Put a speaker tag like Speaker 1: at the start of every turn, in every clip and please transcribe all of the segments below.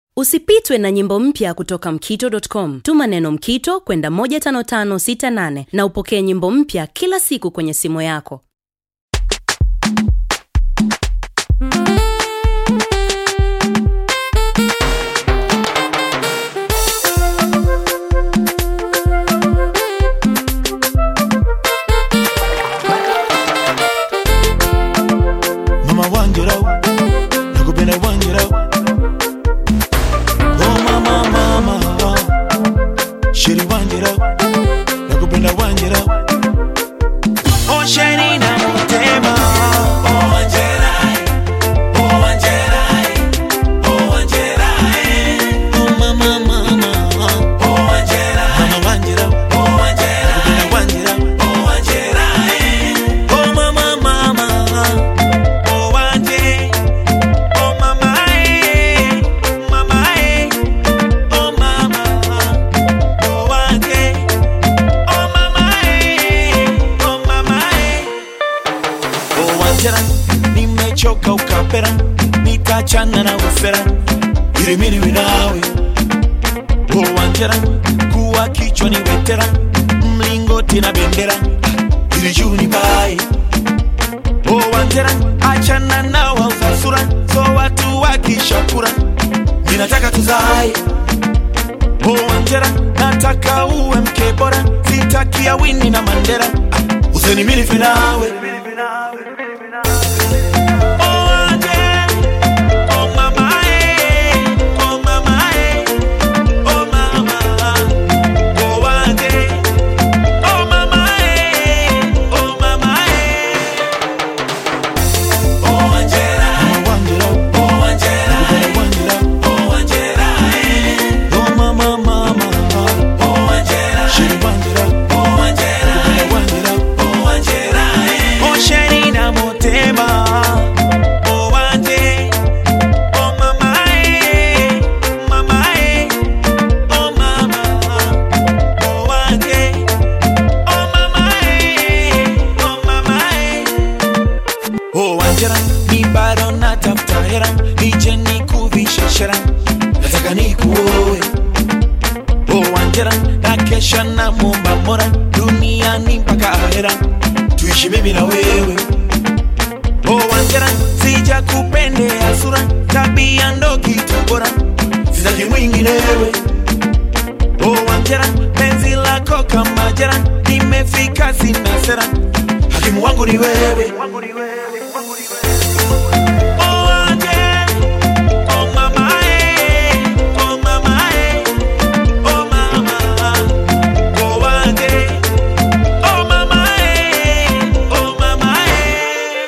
Speaker 1: Usipitwe na nyimbo mpya kutoka mkito.com. Tuma neno mkito kwenda 15568 na upokee nyimbo mpya kila siku kwenye simu yako.
Speaker 2: Mama wanjira nakupenda wanjira Oh mama mama Sheri wanjira nakupenda wanjira Oh sheri na mutema Oh wanjira Oh wanjira Oh wanjira Oh mama mama Oh wanjira Mama wanjira Oh wanjira nakupenda wanjira Oh wanjira Oh mama mama Oh wanje, oh mama eh, mama eh, oh mama, oh wanje, oh mama eh, oh mama eh. Oh wanjera, nimechoka ukapera, nitachana na ufera, ili mimi niwe nawe. Oh wanjera, kuwa kichwa ni wetera, mlingoti na bendera, ili juu ni bae Oh wanjera, achana na wauza sura, so watu wakishakura, ninataka tuzae. Oh wanjera, nataka uwe mke bora, sitaki ya Winnie na Mandela, Ah, usinimilife nawe. Oh wanje, oh mama eh, oh mama eh, oh mama, oh wanje, oh mama eh, oh mama eh. Oh Angela, oh Angela, oh Angela, oh mama mama, oh Angela, Sheri Angela, oh Angela, oh Angela, oh Sheri na motema, oh Anje, oh mama eh, mama eh, oh mama, oh Anje, oh mama eh, oh mama eh. Oh Angela, ni bado natafuta hera, nije nikuvishe shera, nataka nikuoe. Oh Angela, na kesha na muomba Mola, duniani mpaka ahera, tuishi mimi na wewe. Oh Angela, sija kupendea sura, tabia ndo kitu bora, sitaki mwinginewe. Oh Angela, penzi lako kama jera, nimefika sina sera, hakimu wangu ni wewe. Oh, Anje, oh mama, eh, oh mama, eh, oh mama, oh Anje, oh mama, eh, oh mama, eh.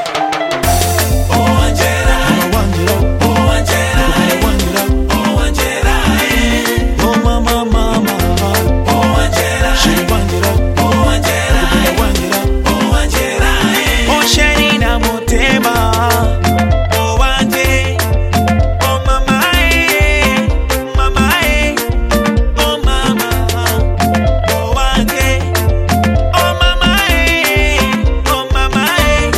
Speaker 2: Oh Angela, oh Angela, oh Angela, eh. Oh mama, mama, oh Angela, Sheri Angela, oh Angela, oh Angela, eh. Oh Sheri na motema, oh Anje, oh mama, eh, mama, eh, oh mama, oh Anje, oh mama, eh, oh mama, eh.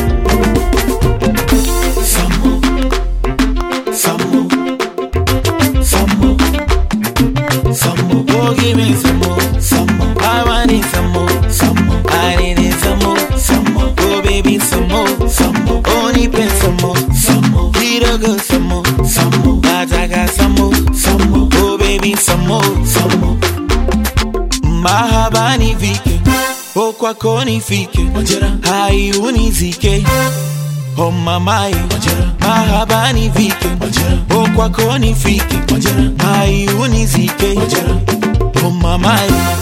Speaker 2: Samo, samo, samo, samo. Oh, give me some more, some more. I want it some more, some more. I need it some more, some more. Oh, baby, some more, some more. Oh, need pen some more, some more. Little girl, some more, some more. Nataka some more, some more. Oh, baby, some more, some more. Mahaba nifike, oh kwako nifike, hai unizike Oh mamae, mahaba nifike, oh kwako nifike, hai unizike Oh mamae